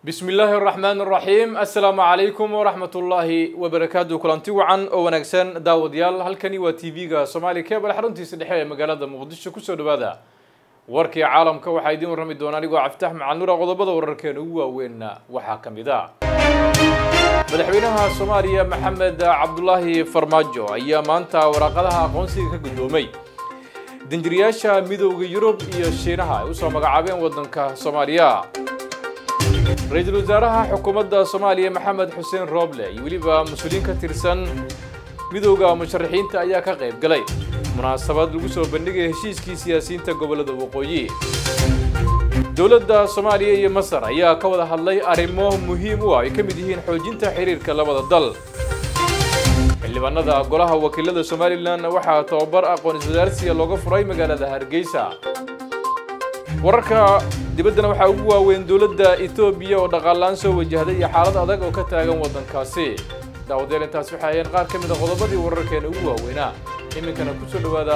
bismi illaahi araxmaan araxiim assalaamu calaykum waraxmat ullaahi wabarakaatu kulanti wacan oo wanaagsan daawadayaal halkani waa t v-ga soomaaliya kebal xaruntiisa dhexe ee magaalada muqdisho kusoo dhawaada warkii caalamka waxaa idiin warrami doona anigoo cabditax macalnura qodobada wararkeena ugu waaweynna waxaa ka mid a madaxweynaha soomaaliya maxamed cabdulaahi farmaajo ayaa maanta waraaqadaha aqoonsiga ka guddoomay danjiriyaasha midowda yurub iyo shiinaha ay usoo magacaabeen waddanka soomaaliya ra-iisul wasaaraha xukuumadda soomaaliya maxamed xuseen rooble iyo weliba mas-uuliyiin ka tirsan midowda musharaxiinta ayaa ka qayb galay munaasabad lagu soo bandhigaya heshiiskii siyaasiyiinta gobollada waqooyi dowladda soomaaliya iyo masar ayaa ka wada hadlay arrimo muhiim u ah ay ka mid yihiin xoojinta xiriirka labada dal xildhibaanada golaha wakiilada somalilan waxaa tababar aqoon iswadaarsiga looga furay magaalada hargeysa wararka dibaddana waxaa ugu waaweyn dowladda etoobiya oo dhaqaalaan soo wajahday iyo xaalad adag oo ka taagan waddankaasi daawadayaal intaas waxay ahayeen qaar ka mid a qodobadii wararkeena ugu waaweynaa iminkana kusoo dhawaada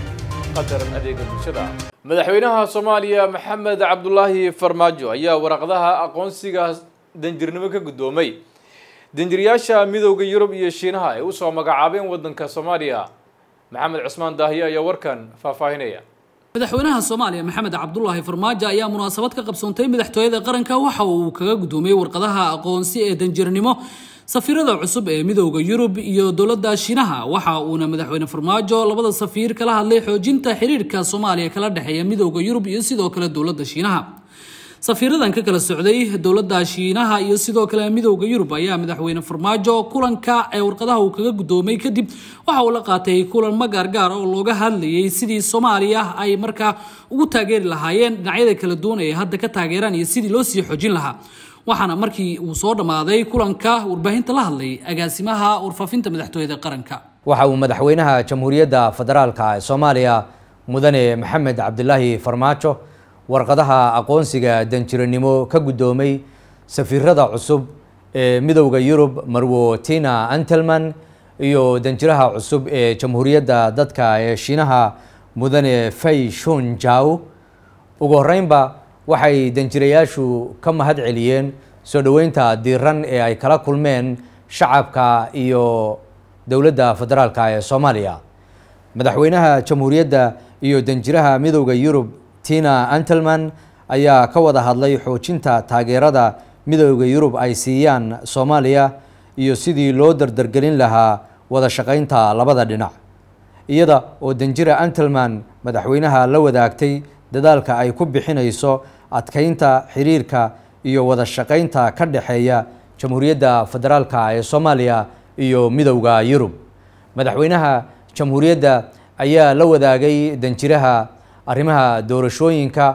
qadar adeega bulshada madaxweynaha soomaaliya maxamed cabdulaahi farmaajo ayaa waraqadaha aqoonsiga danjirnimo ka guddoomay danjiriyaasha midowda yurub iyo shiinaha ay usoo magacaabeen waddanka soomaaliya maxamed cusmaan daahiye ayaa warkan faahfaahinaya madaxweynaha soomaaliya maxamed cabdulaahi farmaajo ayaa munaasabad ka qabsoontay madaxtooyada qaranka waxa uu kaga guddoomiyey warqadaha aqoonsi ee danjirnimo safiirada cusub ee midowda yurub iyo dowladda shiinaha waxa uuna madaxweyne farmaajo labada safiir kala hadlay xoojinta xiriirka soomaaliya kala dhexeeya midowda yurub iyo sidoo kale dowladda shiinaha safiiradan ka kala socday dowladda shiinaha iyo sidoo kale midowda yurub ayaa madaxweyne farmaajo kulanka ee warqadaha uu kaga guddoomay kadib waxa uu la qaatay kulan magaargaar oo looga hadlayay sidii soomaaliya ay markaa ugu taageeri lahaayeen dhinacyada kala duwan ee hadda ka taageeraan iyo sidii loo sii xoojin lahaa waxaana markii uu soo dhammaaday kulanka warbaahinta la hadlay agaasimaha warfaafinta madaxtooyada qaranka waxa uu madaxweynaha jamhuuriyadda federaalka ee soomaaliya mudane maxamed cabdilaahi farmaajo warqadaha aqoonsiga danjiranimo ka guddoomay safiirada cusub ee midowda yurub marwo tina antelman iyo danjiraha cusub ee jamhuuriyadda dadka ee shiinaha mudane fay shun jaw ugu horeynba waxay danjirayaashu ka mahad celiyeen soo dhoweynta diiran ee ay kala kulmeen shacabka iyo dowladda federaalka ee soomaaliya madaxweynaha jamhuuriyadda iyo danjiraha midowda yurub tina antelman ayaa ka wada hadlay xoojinta taageerada midowda yurub ay siiyaan soomaaliya iyo sidii loo dardargelin lahaa wada shaqeynta labada dhinac iyada oo danjira antelman madaxweynaha la wadaagtay dadaalka ay ku bixinayso adkeynta xiriirka iyo wada shaqeynta ka dhexeeya jamhuuriyadda federaalka ee soomaaliya iyo midowda yurub madaxweynaha jamhuuriyadda ayaa la wadaagay danjiraha arrimaha doorashooyinka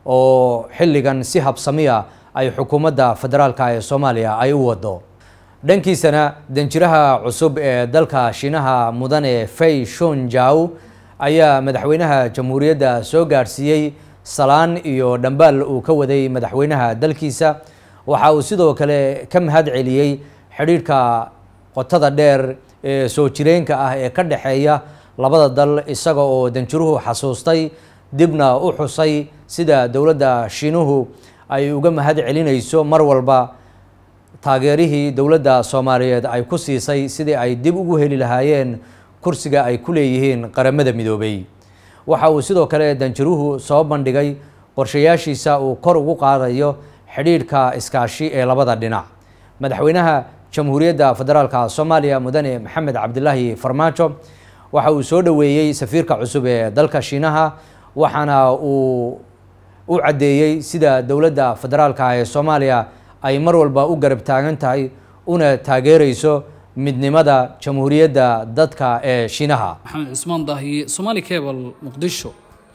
oo xilligan si habsamiya ay xukuumadda federaalka ee soomaaliya ay u wado dhankiisana danjiraha cusub ee dalka shiinaha mudane fay shun jaw ayaa madaxweynaha jamhuuriyadda soo gaadhsiiyey salaan iyo dhambaal uu ka waday madaxweynaha dalkiisa waxa uu sidoo kale ka mahad celiyey xidhiidhka qotada dheer ee soo jireenka ah ee ka dhexeeya labada dal isaga oo danjiruhu xasuustay dibna u xusay sida dowladda shiinuhu ay uga mahad celinayso mar walba taageerihii dowladda soomaaliyeed ay ku siisay sidii ay dib ugu heli lahaayeen kursiga ay ku leeyihiin qaramada midoobay waxa uu sidoo kale danjiruhu soo bandhigay qorshayaashiisa uu kor ugu qaadayo xidhiidhka iskaashi ee labada dhinac madaxweynaha jamhuuriyadda federaalka soomaaliya mudane maxamed cabdilaahi farmaajo waxa uu soo dhoweeyey safiirka cusub ee dalka shiinaha waxaana uu u caddeeyey sida dowladda federaalka ee soomaaliya ay mar walba u garab taagan tahay una taageereyso midnimada jamhuuriyadda dadka ee shiinaha maxamed cusmaan daahiye somaali cebal muqdisho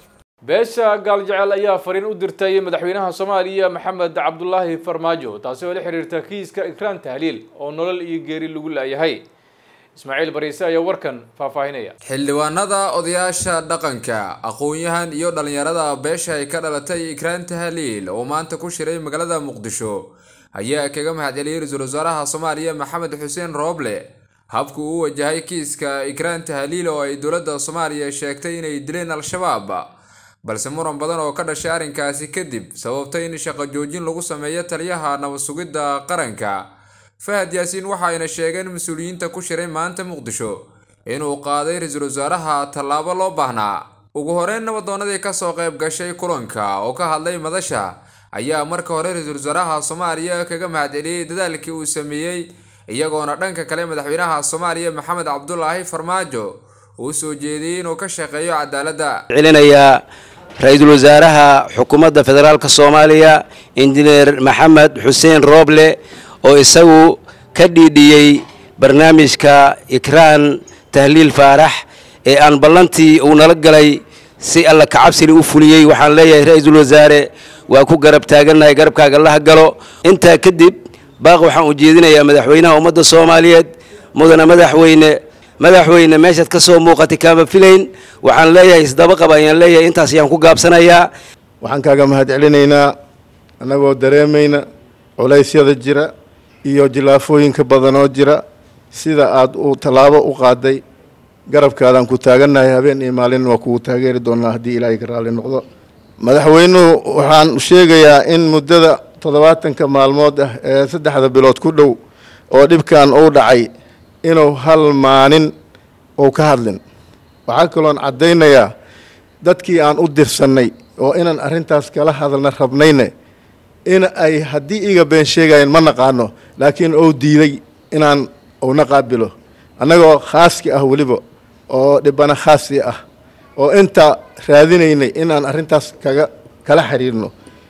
beesha gaaljecel ayaa fariin u dirtay madaxweynaha soomaaliya maxamed cabdulaahi farmaajo taasi oo la xiriirta kiiska ikraan tahliil oo nolol iyo geeri lagu laayahay ismaaciil bariise ayaa warkan faahfaahinaya xildhibaanada odayaasha dhaqanka aqoon-yahan iyo dhallinyarada beesha ay ka dhalatay ikraan tahliil oo maanta ku shiray magaalada muqdisho ayaa kaga mahad celiyey ra-iisul wasaaraha soomaaliya maxamed xuseen rooble habku uu wajahay kiiska ikraan tahliil oo ay dowladda soomaaliya sheegtay inay dileen al-shabaab balse muran badan oo ka dhashay arrinkaasi kadib sababtay in shaqo joojin lagu sameeyo taliyaha nabad sugidda qaranka fahad yaasiin waxa ayna sheegeen mas-uuliyiinta ku shiray maanta muqdisho inuu qaaday ra-iisul wasaaraha tallaabo loo baahnaa ugu horeyn nabadoonadii kasoo qayb gashay kulanka oo ka hadlay madasha ayaa marka hore ra-iisul wasaaraha soomaaliya kaga mahadceliyey dadaalkii uu sameeyey iyagoona dhanka kale madaxweynaha soomaaliya maxamed cabdulaahi farmaajo uu soo jeediyey inuu ka shaqeeyo cadaaladda celinayaa ra-iisul wasaaraha xukuumadda federaalk soomaaliya injineer maxamed xuseen rooble oo isagu ka dhiidhiyey barnaamijka ikraan tahliil faarax ee aan ballantii uu nala galay si alla kacabsili u fuliyey waxaan leeyahay ra-iisul wasaare waa ku garab taagannahay garabkaaga laha galo intaa kadib baaq waxaan u jeedinayaa madaxweynaha ummadda soomaaliyeed mudana madaxweyne madaxweyne meeshaad ka soo muuqatay kaama filayn waxaan leeyahay isdaba qaba ayaan leeyahay intaas ayaan ku gaabsanayaa waxaan kaaga mahad celinaynaa annagoo dareemayna culaysyada jira iyo jilaafooyinka badan oo jira sida aad uu tallaabo u qaaday garabkaadaan ku taagannahay habeen iyo maalin waa kugu taageeri doonaa haddii ilaahay ka raalli noqdo madaxweynuhu waxaan sheegayaa in muddada toddobaatanka maalmood ah ee saddexda bilood ku dhow oo dhibkan uu dhacay inuu hal maalin uu ka hadlin waxaa kaloon caddaynayaa dadkii aan u dirsannay oo inaan arrintaas kala hadalna rabnayne in ay haddii iga been sheegayeen ma naqaano laakiin uu diiday inaan uuna qaabilo annagoo khaaski ah weliba oo dhibana khaasi ah oo inta raadinaynay inaan arrintaas kaga kala xiriirno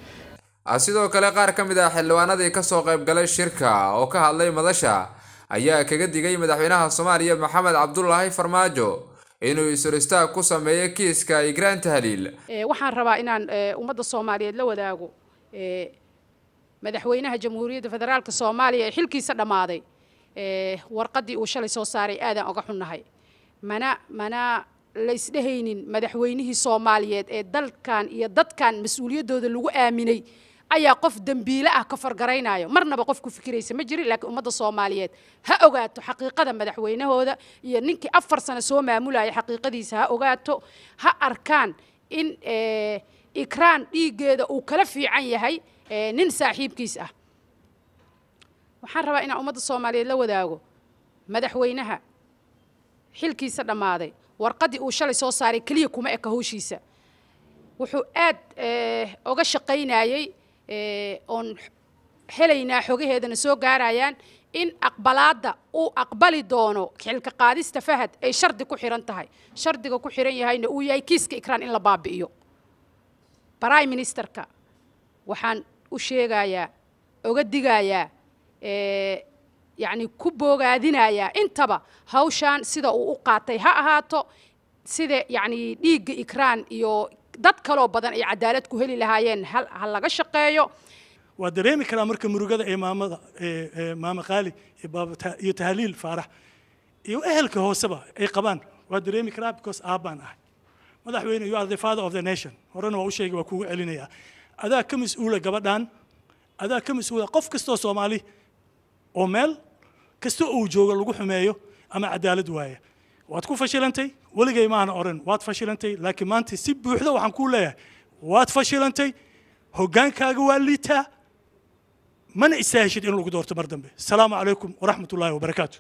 sidoo kale qaar ka mid ah xildhibaanadii kasoo qayb galay shirka oo ka hadlay madasha ayaa kaga digay madaxweynaha soomaaliya maxamed cabdulaahi farmaajo inuu isuristaag ku sameeyo kiiska igraan tahliil waxaan rabaa inaan ummadda soomaaliyeed la wadaago madaxweynaha jamhuuriyadda federaalka soomaaliya ee xilkiisa dhammaaday warqaddii uu shalay soo saaray aadaan oga xunnahay mana mana la isdhehaynin madaxweynihii soomaaliyeed ee dalkan iyo dadkan mas-uuliyaddooda lagu aaminay ayaa qof dembiile ah ka fargaraynayo marnaba qof ku fikiraysa ma jirin laakiin ummadda soomaaliyeed ha ogaato xaqiiqada madaxweynahooda iyo ninkii afar sano soo maamulaya xaqiiqadiisa ha ogaato ha arkaan in ikraan dhiiggeeda uu kala fiican yahay nin saaxiibkiis ah waxaan rabaa inaan ummadda soomaaliyeed la wadaago madaxweynaha xilkiisa dhammaaday warqaddii uu shalay soo saaray keliya kuma eka howshiisa wuxuu aad oga shaqaynayey oon helaynaa xogaheedana soo gaarayaan in aqbalaadda uu aqbali doono xilka qaadista fahad ay shardi ku xiran tahay shardiga ku xiran yahayna uu yahay kiiska ikraan in la baabi'iyo prime ministerka waxaan u sheegayaa oga digayaa yacni ku boogaadinayaa intaba hawshaan sida uu u qaatay ha ahaato sida yacni dhiigga ikraan iyo dad kaloo badan ay cadaalad ku heli lahaayeen ha laga shaqeeyo waa dareemi karaa marka murugada ee maamada maama qaali iyo tahliil faarax iyo ehelka hooseba ay qabaan waa dareemi karaa because aabbaan ahay madaxweyne you are the father of the nation horena waa u sheegay waa kugu celinayaa adaa ka mas-uula gabadhan adaa ka mas-uula qof kastoo soomaali oo meel kasta uu joogo lagu xumeeyo ama cadaalad waaya waad ku fashilantay weligay maana oran waad fashilantay laakiin maanta si buuxda waxaan kuu leeyahay waad fashilantay hoggaankaaga waa liitaa mana istaahishid in lagu doorto mar dambe asalaamu calaykum waraxmat ullaahi wabarakaatu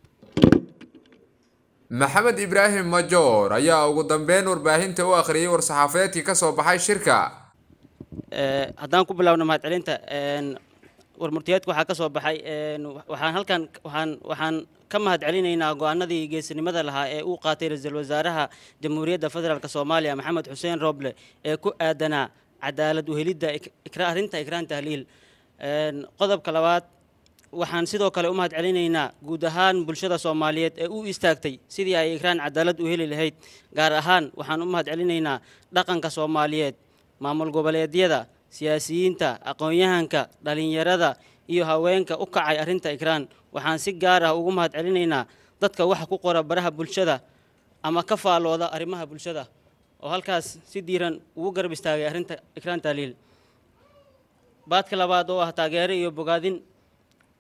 maxamed ibraahim majoor ayaa ugu dambeyn warbaahinta u akhriyey war-saxaafadeedkii ka soo baxay shirka haddaan ku bilaabno mahadcelinta warmurtiyeedka waxaa ka soo baxay waxaan halkan waxaan waxaan ka mahadcelinaynaa go-aanadii geesinimada lahaa ee uu qaatay ra-iisul wasaaraha jamhuuriyadda federaalk soomaaliya maxamed xuseen roble ee ku aadanaa cadaalad uhelidda arrinta ikraan tahliil qodobka labaad waxaan sidoo kale u mahadcelinaynaa guud ahaan bulshada soomaaliyeed ee u istaagtay sidii ay ikraan cadaalad u heli lahayd gaar ahaan waxaan u mahadcelinaynaa dhaqanka soomaaliyeed maamul goboleedyada siyaasiyiinta aqoon-yahanka dhalinyarada iyo haweenka u kacay arrinta ikraan waxaan si gaar ah ugu mahadcelinaynaa dadka waxa ku qora baraha bulshada ama ka faalooda arrimaha bulshada oo halkaas si diiran ugu garab istaagay arrinta ikraan tahliil baadka labaad oo ah taageero iyo bogaadin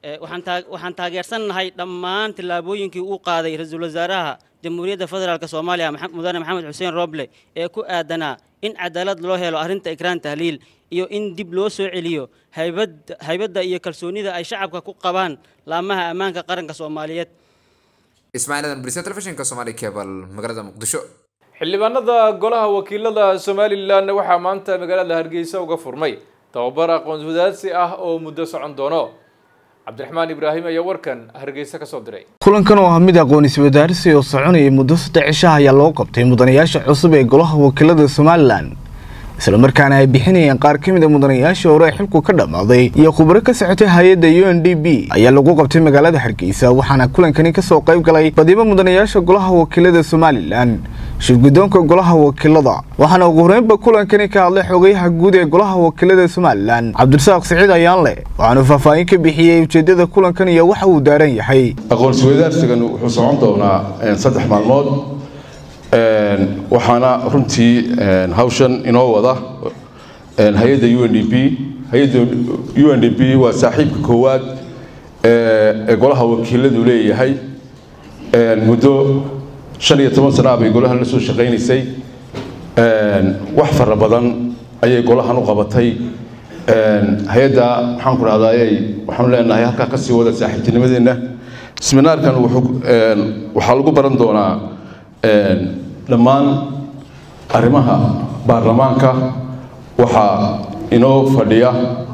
Eh, waxaan taag- waxaan taageersannahay dhammaan tillaabooyinkii uu qaaday ra-iisul wasaaraha jamhuuriyadda federaalk soomaaliya Maxa- mudane maxamed xuseen roble ee ku aadanaa in cadaalad loo helo arrinta ikraan tahliil iyo in dib loo soo celiyo haybadda haybadda iyo kalsoonida ay shacabka ku qabaan laamaha ammaanka qaranka soomaaliyeed ismaaciil adan brise telefishinka somali cable magaalada muqdisho xildhibaanada golaha wakiilada somalilan waxaa maanta magaalada hargeysa uga furmay tababar aqoon wadaadsi ah oo muddo socon doono cabdiraxmaan ibraahim ayaa warkan hargeysa kasoo diray kulankan oo ah mid aqoon iswadaarsi oo soconayay muddo saddex cishaha ayaa loo qabtay mudanayaasha cusub ee golaha wakiilada somalilan islamarkaana ay bixinayeen qaar ka mid a mudanayaashii hore ee xilku ka dhammaaday iyo khubaro ka socotay hay-adda u n d b ayaa lagu qabtay magaalada hargeysa waxaana kulankani kasoo qayb galay badiba mudanayaasha golaha wakiilada somalilan shirgudoonka golaha wakiilada waxaana ugu horeynba kulankani ka hadlay xogayaha guud ee golaha wakiilada somalilan cabdirasaaq siciid ayaanle waxaanu faahfaahin ka bixiyey ujeedada kulankan iyo waxa uu daaran yahay aqoonsi wadaarsigan wuxuu socon doonaa een, saddex maalmood een, waxaana runtii een, hawshan inoo wada een, hay-adda u n d p hay-adda u n d p waa saaxiibka koowaad ee ee golaha wakiiladu leeyahay een, muddo shan iyo toban sana bay golahan la soo shaqaynaysay een, wax fara badan ayay golahan u qabatay een, hay-adda maxaan ku dhahdaayey waxaanu leenahay halkaa ka sii wada saaxiibtinimadeenna seminaarkan wuxuu een, waxaa lagu baran doonaa een, dhammaan arrimaha baarlamaanka waxaa inoo fadhiya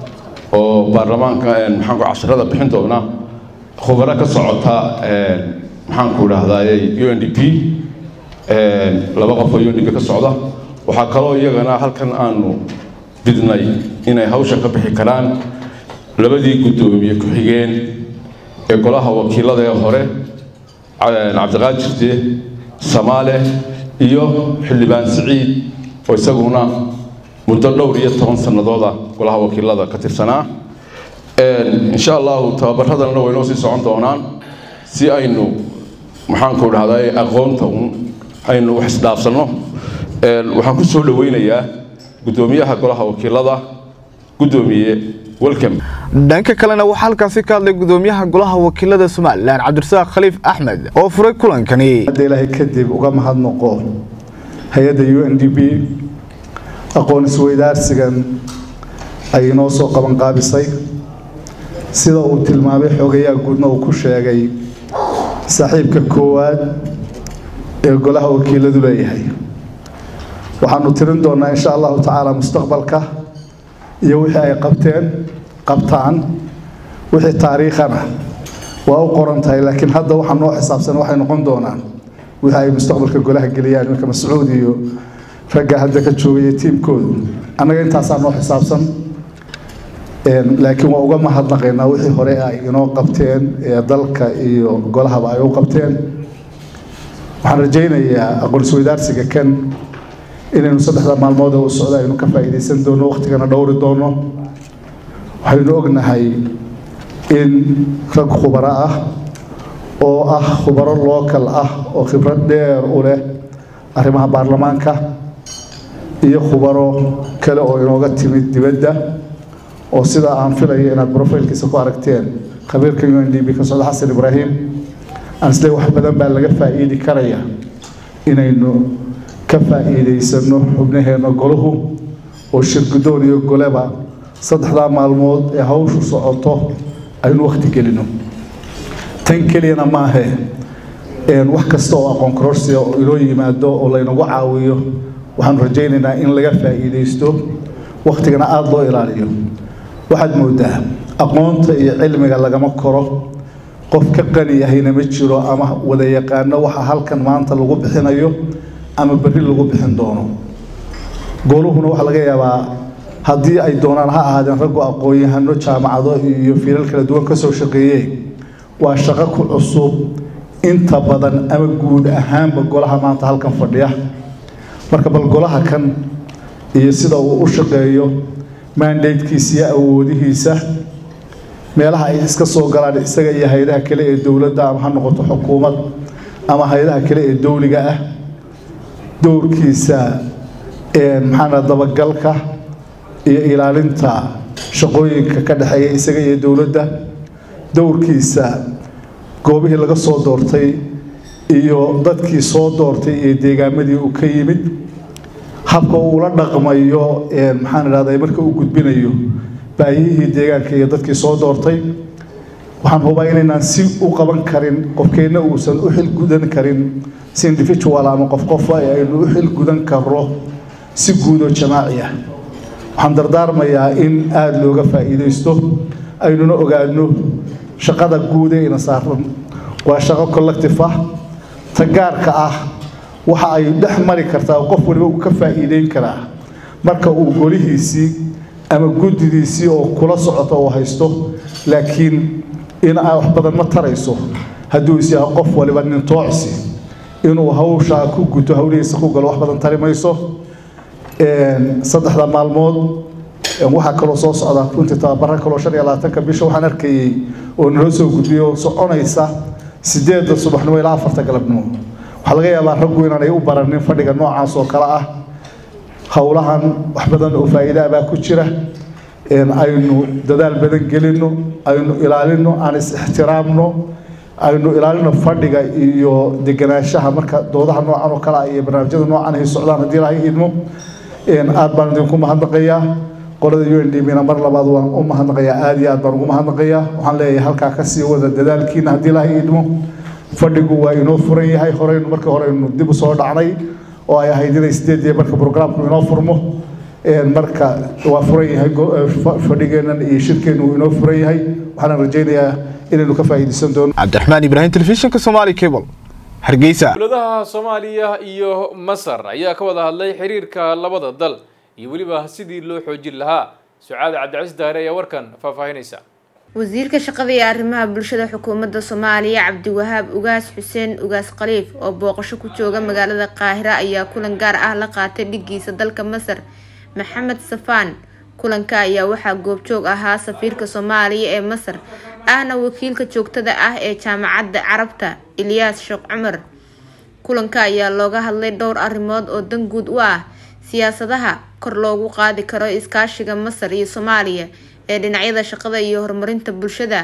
oo baarlamaanka een, maxaan ku casharada bixin doona khubaro ka socota een, maxaan ku dhahdaayey u n d p een, laba qof oo u n d p ka socda waxaa kaloo iyagana halkan aanu bidnay inay hawsha ka bixi karaan labadii guddoomiye ku-xigeen ee golaha wakiilada ee hore ca- cabdiqaadir de samaale iyo xildhibaan siciid oo isaguna muddo dhowr iyo toban sannadooda golaha wakiilada ka tirsanaa Een, insha allahu tababaradanna way noo sii socon doonaan si aynu maxaanku dhahday aqoonta un aynu wax isdhaafsanno Een, waxaan ku soo dhaweynayaa guddoomiyaha golaha wakiilada guddoomiye welcome dhanka kalena waxaa halkaasi ka hadlay gudoomiyaha golaha wakiilada somalilan cabdirasaaq khaliif axmed oo furay kulankani hadda ilaahay kadib uga mahadnaqo hay-adda u n d b aqoon isweydaarsigan ay inoo soo qabanqaabisay sida uu tilmaamay xogayaa guudna uu ku sheegay saaxiibka koowaad ee golaha wakiiladu leeyahay waxaanu tirin doonaa insha allahu tacaala mustaqbalka iyo wixii ay qabteen qabtaan wixii taariikhana waa u qoran tahay laakiin hadda waxaa noo xisaabsan waxay noqon doonaan wixii ay mustaqbalka golaha geliyaan iminka mascuud iyo ragga hadda ka joogaya tiimkoodu annaga intaasaa noo xisaabsan Een, laakiin waa uga mahadnaqaynaa wixii hore ay inoo qabteen ee dalka iyo golahaba ay u qabteen waxaan rajaynayaa aqoon isweydaarsiga kan inaynu saddexda maalmood ee u socda aynu ka faa'iidaysan doono waqtigana dhowri doono waxaynu ognahay in rag khubaro ah oo ah khubaro lookal ah oo khibrad dheer u leh arrimaha baarlamaanka iyo khubaro kale oo inooga timid dibadda oo sida aan filayo inaad brofailkiisa ku aragteen khabiirka u n d b ka socda xasan ibraahim aan isle wax badan baa laga faa'iidi karaya inaynu ka faa'iidaysano xubnaheena golahu oo shirgudoon iyo goleba saddexdaa maalmood ee hawshu socoto aynu wakhti gelino tan keliyana maahe een, wax kasta oo aqoon kororsiya oo inoo yimaado oo laynagu caawiyo waxaanu rajaynaynaa in laga faa'iidaysto wakhtigana aada loo ilaaliyo waxaad moodaa aqoonta iyo cilmiga lagama koro qof ka qani yahayna ma jiro ama wada yaqaano waxa halkan maanta lagu bixinayo ama berri lagu bixin doono gooluhuna waxaa laga yaabaa haddii ay doonaan ha ahaadeen raggu aqoon-yahano jaamacado iyo fiilal kala duwan ka soo shaqeeyeen waa shaqo ku cusub inta badan ama guud ahaanba golaha maanta halkan fadhiya marka bal golaha kan iyo sida uu u shaqeeyo mandatekiisa iyo awoodihiisa meelaha ay iska soo galaan isaga iyo hay-adaha kale ee dowladda ama ha noqoto xukuumad ama hay-adaha kale ee dowliga ah dowrkiisa maxaana dabagalka iyo ilaalinta shaqooyinka ka dhexeeya isaga iyo dowladda dowrkiisa goobihii laga soo doortay iyo dadkii soo doortay iyo deegaamadii uu ka yimid habka uu la dhaqmayo maxaan idhahday marka uu gudbinayo baahiyihii deegaanka iyo dadkii soo doortay waxaan hubaa inaynaan si u qaban karin qofkeenna uusan u xil gudan karin si individual ama qof qofa aynu u xil gudan karo si guud oo jamaaci ah waxaan dardaarmayaa in aada looga faa'iidaysto aynuna ogaano shaqada guud ee ina saaran waa shaqo collective ah ta gaarka ah waxa ay dhex mari kartaa qof waliba uu ka faa'iideyn karaa marka uu golihiisii ama guddidiisii oo kula socoto oo haysto laakiin in ay wax badan ma tarayso hadduu is yahay qof waliba nin toocsi inuu hawshaa ku guto hawlihiisa ku galo wax badan tari mayso saddexda maalmood waxaa kaloo soo socda runtii tababara kaloo shan iyo labaatanka bisha waxaan arkayey oo naloo soo gudbiyey oo soconaysa sideedda subaxnimo ilaa afarta galabnimo waxaa laga yaabaa raggu inaanay u baranin fadhiga noocaas oo kale ah howlahan wax badan oo faa'iida baa ku jira aynu dadaal badan gelino aynu ilaalino aan is-ixtiraamno aynu ilaalino fadhiga iyo deganaanshaha marka doodaha noocan oo kale ah iyo barnaamijyada noocan ay socdaan haddii ilaahay idmo aad baan idinku mahadnaqayaa qolada u n d bna mar labaad waan u mahadnaqayaa aada iyo aad baan ugu mahadnaqayaa waxaan leeyahay halkaa kasii wada dadaalkiina haddii ilaahay idmo fadhigu waa inoo furan yahay horeynu markii horeynu dib u soo dhacnay oo ay ahayd inay sideedii marka programku inoo furmo marka waa furan yahay fadhigeennan iyo shirkeennu uu inoo furan yahay waxaan rajaynayaa inaynu ka faa'iidaysan doono cabdiraxmaan ibraahim telefishinka somaali cable hargeysa dowladaha soomaaliya iyo masar ayaa ka wada hadlay xiriirka labada dal iyo weliba sidii loo xoojin lahaa sucaad cabdicasiis daare ayaa warkan faahfaahinaysa wasiirka shaqada iyo arrimaha bulshada xukuumadda soomaaliya cabdiwahaab ugaas xuseen ugaas khaliif oo booqasho ku jooga magaalada qaahira ayaa kulan gaar ah la qaatay dhigiisa dalka masar maxamed safaan kulanka ayaa waxaa goobjoog ahaa safiirka soomaaliya ee masar ahna wakiilka joogtada ah ee jaamacadda carabta ilyaas sheekh cumar kulanka ayaa looga hadlay dhowr arrimood oo dan guud u ah siyaasadaha kor loogu qaadi karo iskaashiga masar iyo soomaaliya ee dhinacyada shaqada iyo horumarinta bulshada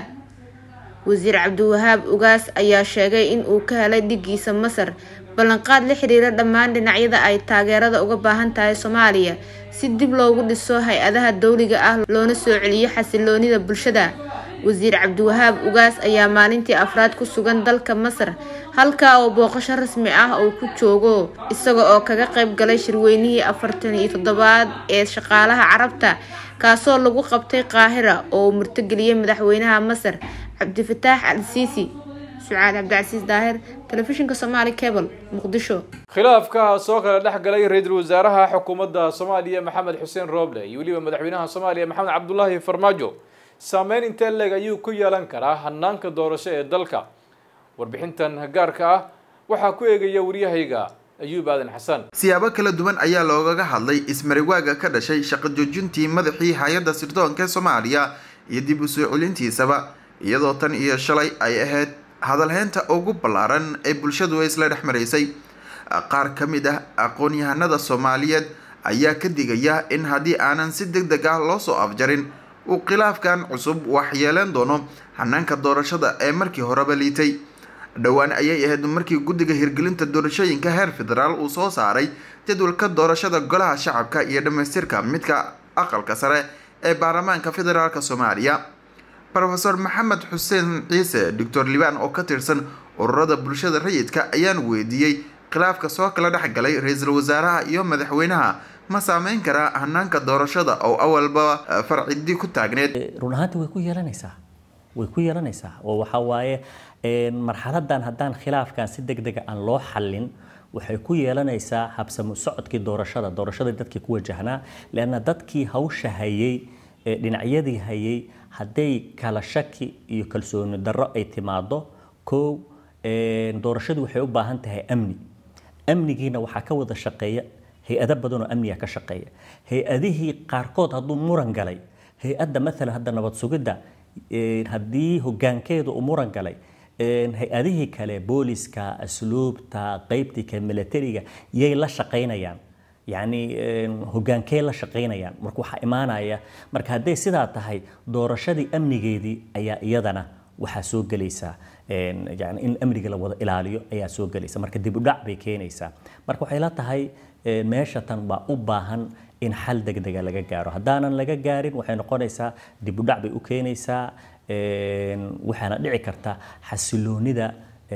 wasiir cabdiwahaab ugaas ayaa sheegay in uu ka helay dhigiisa masar ballanqaad la xiriira dhammaan dhinacyada ay taageerada uga baahan tahay soomaaliya si dib loogu dhiso hay-adaha dowliga ah loona soo celiyo xasiloonida bulshada wasiir cabdiwahaab ugaas ayaa maalintii afraad ku sugan dalka masar halkaa oo booqasho rasmi ah uu ku joogo isaga oo kaga qayb galay shirweynihii afartan iyo toddobaad ee shaqaalaha carabta kaasoo lagu qabtay qaahira oo uu murtogeliyey madaxweynaha masar cabdifataax al siisi sucaad cabdicasiis daahir telefishinka somaali cable muqdisho khilaafka soo kala dhex galay ra-iisul wasaaraha xukuumadda soomaaliya maxamed xuseen rooble iyo weliba madaxweynaha soomaaliya maxamed cabdulaahi farmaajo saameyn intee leeg ayuu ku yeelan karaa hanaanka doorasho ee dalka warbixintan gaarka ah waxaa ku eegaya waryahayga ayuub aadan xasan siyaabo kala duwan ayaa loogaga hadlay ismariwaaga ka dhashay shaqo joojintii madaxii hay-adda sirdoonka soomaaliya iyo dib u soo celintiisaba iyadoo tan iyo shalay ay ahayd hadalheynta ugu ballaaran ee bulshadu isla dhex maraysay qaar ka mid ah aqoon-yahanada soomaaliyeed ayaa ka digaya in haddii aanan si deg deg ah loo soo afjarin uu khilaafkan cusub waxyeeleen doono hanaanka doorashada ee markii horeba liitay dhowaan ayay ahayd markii guddiga hirgelinta doorashooyinka heer federaal uu soo saaray jadwalka doorashada golaha shacabka iyo dhammaystirka midka aqalka sare ee baarlamaanka federaalk soomaaliya rofeor maxamed xuseen ciise doctor libaan oo ka tirsan ururada bulshada rayidka ayaan weydiiyey khilaafka soo kala dhex galay ra-iisul wasaaraha iyo madaxweynaha ma saameyn karaa hanaanka doorashada oo awalba farcidii ku taagneed run ahaantii way ku yeelanaysaa way ku yeelanaysaa oo waxaa waaye marxaladan haddaan khilaafkan si deg dega aan loo xallin waxay ku yeelanaysaa habsamu socodkii doorashada doorashada dadkii ku wajahnaa leanna dadkii hawsha hayay dhinacyadii hayay hadday kala shaki iyo kalsooni darro ay timaado kow doorashadu waxay u baahan tahay amni amnigiina waxaa ka wada shaqeeya hay-ado badan oo amniga ka shaqeeya hay-adihii qaarkood hadduu muran galay hay-adda maalan hadda nabad sugidda haddii hogaankeedu uu muran galay hay-adihii kale booliska asluubta qeybtii ka militariga yay la shaqaynayaan yacni hogaankee la shaqaynayaan marka waxaa imaanaya marka hadday sidaa tahay doorashadii amnigeedii ayaa iyadana waxaa soo gelaysa yani in amniga la wada ilaaliyo ayaa soo gelaysa marka dib u dhac bay keenaysaa marka waxay la tahay meesha tan baa u baahan in xal degdega laga gaaro haddaanan laga gaarin waxay noqonaysaa dib u dhac bay u keenaysaa waxaana dhici karta xasiloonida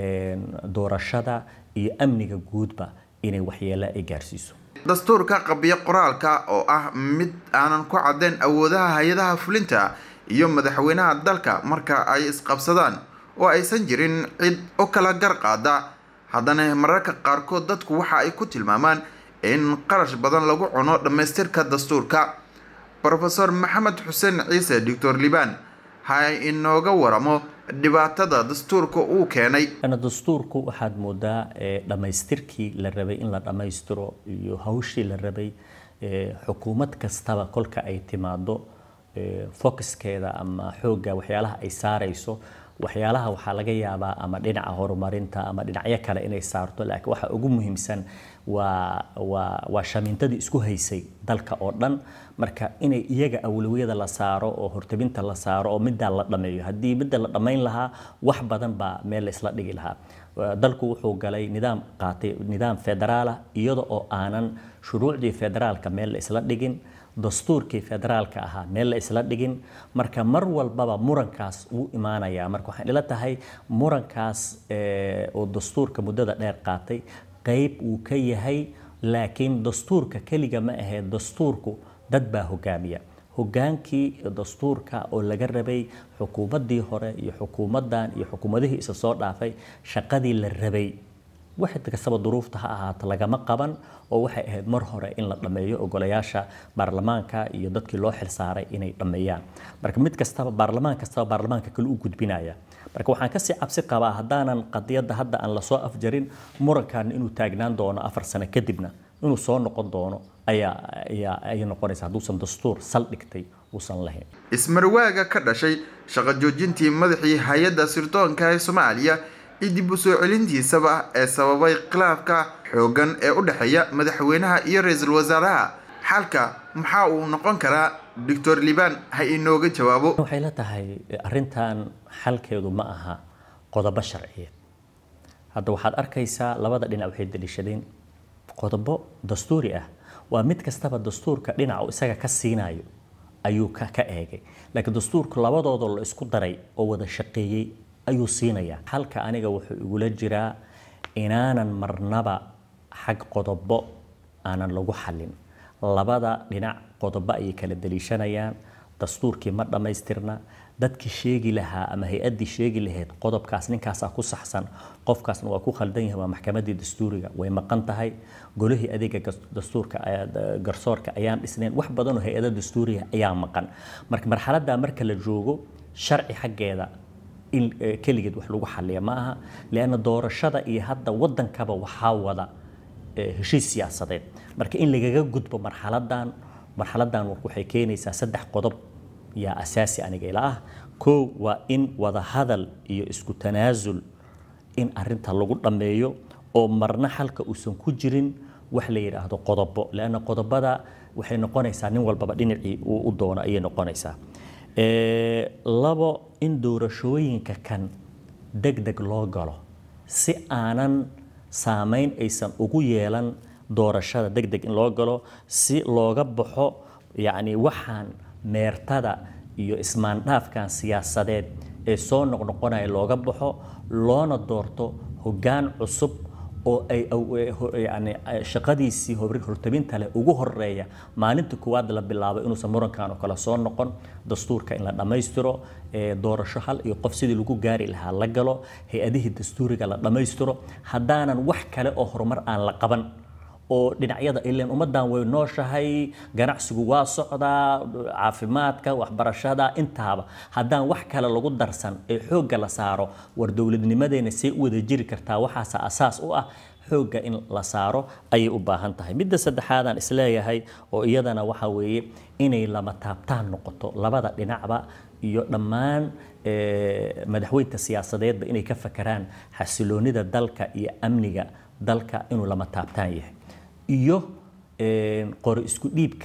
doorashada iyo amniga guudba inay waxyeelo ay gaarsiiso dastuurka qabiyo qoraalka oo ah mid aanan ku caddayn awoodaha hay-adaha fulinta iyo madaxweynaha dalka marka ay isqabsadaan oo aysan jirin cid u kala gar qaada haddana mararka qaarkood dadku waxa ay ku tilmaamaan in qarash badan lagu cuno dhammaystirka dastuurka rofeor maxamed xuseen ciise doctor liban ha inooga waramo dhibaatada dastuurka uu keenay dastuurku waxaad moodaa dhammaystirkii la rabay in la dhammaystiro iyo hawshii la rabay xukuumad kastaba kolka ay timaado focuskeeda ama xoogga waxyaalaha ay saarayso waxyaalaha waxaa laga yaabaa ama dhinaca horumarinta ama dhinacyo kale inay saarto laakiin waxa ugu muhiimsan waa waa waa shamiintadii isku haysay dalka oo dhan marka inay iyaga awlawiyada la saaro oo hortabinta la saaro oo middaa la dhameeyo haddii midda la dhammayn lahaa wax badan baa meel la isla dhigi lahaa dalku wuxuu galay nidaam qaatay nidaam federaalah iyada oo aanan shuruucdii federaalka meel la isla dhigin dastuurkii federaalka ahaa meel la isla dhigin marka mar walbaba murankaas wuu imaanayaa marka waxaan ila tahay murankaas oo dastuurka muddada dheer qaatay qayb uu ka yahay laakiin dastuurka keliga ma ahee dastuurku dad baa hogaamiya hogaankii dastuurka oo laga rabay xukuumaddii hore iyo xukuumaddan iyo xukuumadihii isa soo dhaafay shaqadii la rabay wax kastaba duruufta ha ahaato lagama qaban oo waxay ahayd mar hore in la dhammeeyo ogolayaasha baarlamaanka iyo dadkii loo xilsaaray inay dhammeeyaan marka mid kastaba baarlamaan kastaba baarlamaanka kale u gudbinaya marka waxaan kasii cabsi qabaa haddaanan qadiyadda hadda aan lasoo afjarin murankan inuu taagnaan doono afar sano kadibna inuu soo noqon doono ayaa ayaa ay noqonaysa hadduusan dastuur saldhigtay uusan lahayn ismarwaaga ka dhashay shaqo joojintii madaxii hay-adda sirdoonka ee soomaaliya iyo dib u soo celintiisaba ee sababay khilaafka xooggan ee u dhexeeya madaxweynaha iyo ra-iisul wasaaraha xalka maxaa uu noqon karaa doctor liban ha inooga jawaabo waxay la tahay arrintan xalkeedu ma aha qodobo sharciyeed hadda waxaad arkaysaa labada dhinac waxay daliishadeen qodobo dastuuri ah waa mid kastaba dastuurka dhinaca uu isaga ka siinayo ayuu ka ka eegay laakiin dastuurka labadooda la isku daray oo wada shaqeeyey ayuu siinayaa halka aniga wuxuu igula jiraa inaanan marnaba xag qodobo aanan lagu xallin labada dhinac qodobo ayay kala daliishanayaan dastuurkii ma dhammaystirna dadkii sheegi lahaa ama hay-addii sheegi lahayd qodobkaas ninkaasaa ku saxsan qofkaasna waa ku khaldan yahay waa maxkamaddii dastuuriga way maqan tahay golihii adeega dastuurka garsoorka ayaan dhisnayn wax badanoo hay-ada dastuuriga ayaa maqan marka marxaladdaa marka la joogo sharci xaggeeda in keligeed wax lagu xalliya ma aha lianna doorashada iyo hadda waddankaba waxaa wada heshiis siyaasadeed marka in lagaga gudbo marxaladan marxaladan waxay keenaysaa saddex qodob yaa asaasi aniga ila ah kow waa in wada hadal iyo isku tanaasul in arinta lagu dhammeeyo oo marna xalka uusan ku jirin wax la yidhaahdo qodobo leanna qodobada waxay noqonaysaa nin walbaba dhinacii uu u doono ayay noqonaysaa labo in doorashooyinka kan deg deg loo galo si aanan saameyn aysan ugu yeelan doorashada deg deg in loo galo si looga baxo yacni waxaan meertada iyo ismaandhaafkan siyaasadeed ee soo noqnoqonaya looga baxo loona doorto hoggaan cusub oo ay yani shaqadiisii hortabinta leh ugu horeeya maalinta koowaad la bilaabo inuusan murankan oo kale soo noqon dastuurka in la dhammaystiro doorasho hal iyo qof sidii lagu gaari lahaa la galo hay-adihii dastuuriga la dhammaystiro haddaanan wax kale oo horumar aan la qaban oo dhinacyada ileen ummaddan way nooshahay ganacsigu waa socdaa caafimaadka waxbarashada intaaba haddaan wax kale lagu darsan ee xoogga la saaro war dowladnimadeena see u wada jiri kartaa waxaasa asaas u ah xoogga in la saaro ayay u baahan tahay midda saddexaadaan isleeyahay oo iyadana waxa weeye inay lama taabtaan noqoto labada dhinacba iyo dhammaan madaxweynta siyaasadeedba inay ka fakeraan xasiloonida dalka iyo amniga dalka inuu lama taabtaan yahay iyo qori isku dhiibka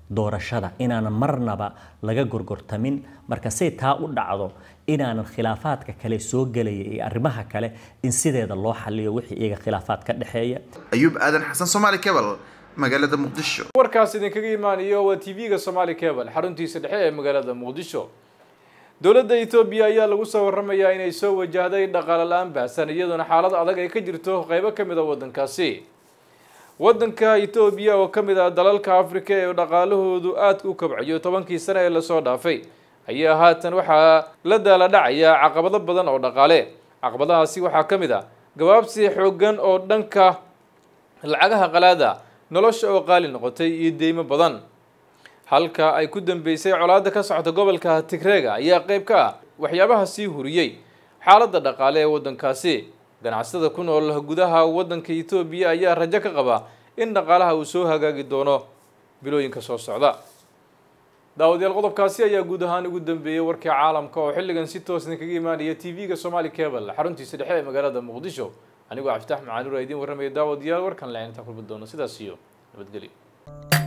doorashada inaanan marnaba laga gorgortamin marka say taa u dhacdo inaanan khilaafaadka kale soo gelaya iyo arrimaha kale in sideeda loo xaliyo wixii iyaga khilaafaad ka dhexeeya ayuub aadan xasan soomaali cable magaalada muqdisho warkaas idinkaga imaanayo waa tv-ga somaali cable xaruntiisa dhexe ee magaalada muqdisho dowladda etoobiya ayaa lagu soo waramayaa inay soo wajahday dhaqaale la-aan baahsan iyadoona xaalad adag ay ka jirto qeybo ka mid a waddankaasi waddanka etoobiya oo ka mid ah dalalka afrika ee dhaqaalahoodu aadka u kabcayo tobankii sane ee lasoo dhaafay ayaa haatan waxaa la daala dhacaya caqabado badan oo dhaqaale caqabadahaasi waxaa ka mid ah gabaabsi xooggan oo dhanka lacagaha qalaada nolosha oo qaali noqotay iyo deymo badan halka ay ku dambeysay colaadda ka socota gobolka tigreega ayaa qeyb ka ah waxyaabaha sii huriyey xaaladda dhaqaale ee waddankaasi ganacsatada ku nool gudaha waddanka etoobiya ayaa rajo ka qaba in dhaqaalaha uu soo hagaagi doono bilooyinka soo socda daawadayaal qodobkaasi ayaa guud ahaan ugu dambeeyey warkii caalamka oo xilligan si toos idinkaga imaanaya tv-ga somaali cable xaruntiisa dhexe ee magaalada muqdisho anigoo cabditax macaanur aa idiin warramaya daawadayaal warkan le intaan kulmi doono sidaas iyo nabadgelyo